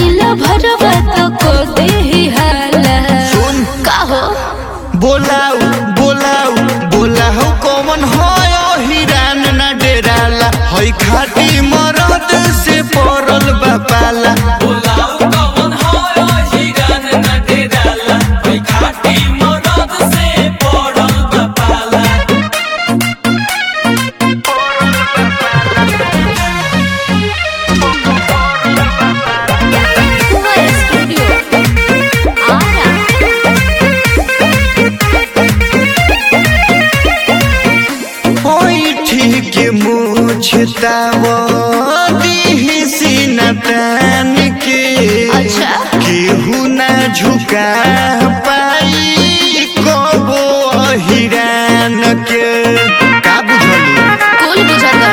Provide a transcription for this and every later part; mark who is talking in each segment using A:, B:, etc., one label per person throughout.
A: ला भरवा तो को दे हाला
B: सुन
A: का हो
B: बोलाऊ बोलाऊ बोलाऊ कौन होय हिरान ना डेराला हई खाटी मरद से पड़ल बापाला
A: कुंवर स्टूडियो आरा
B: होई ठीक मुछताव दीही सीना तान के
A: अच्छा।
B: केहू ना झुका पाई कबो हिरान के का बुझलू
A: कुल बुझल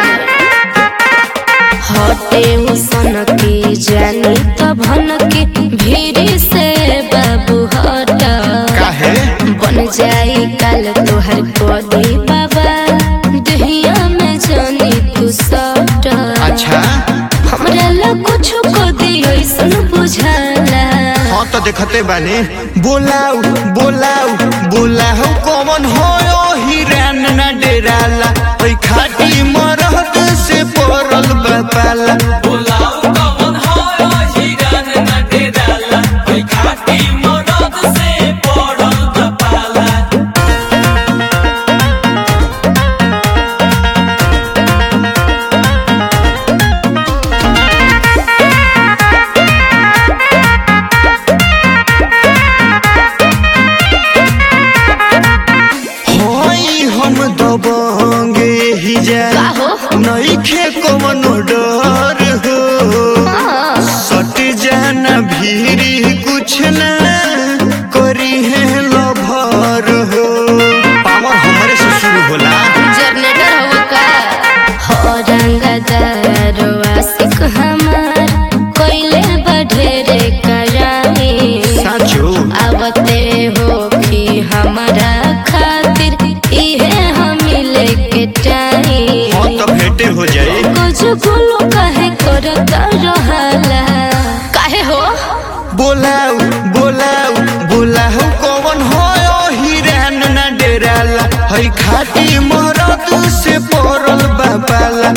A: हटे उसन के जानी तो भन के भीड़ से बाबू हट
B: काहे
A: बन जाई काल तोहर कोदी बाबा दहिया में जानी तू सट
B: अच्छा
A: हमरा ला कुछ को दियो ऐसन बुझाला
B: हाँ तो देखते बानी बोलाऊ बोलाऊ बोलाऊ कौन होयो हिरान ना डेराला ओई खाटी मरद से पड़ल बापाला होई हम दबंगे ही जा
A: का हो
B: नईखे कवनो डर हो सट जाना भीरी कुछ ना करी है लभर हो पावर हमरे से शुरू होला
A: जनरेटर हो का हो रंगदार आशिक हमार कोइले बढ़ेरे कराई
B: साचो
A: आवते हो कि हमारा खातिर इहे हम लेके टाई
B: हाँ तो भेंटे हो जाए
A: कुछ बोलो काहे करत रहला काहे हो
B: बोलाऊ बोलाऊ बोलाऊ कौन होयो हिरान ना डेराला हई खाटी मरद से पड़ल बापाला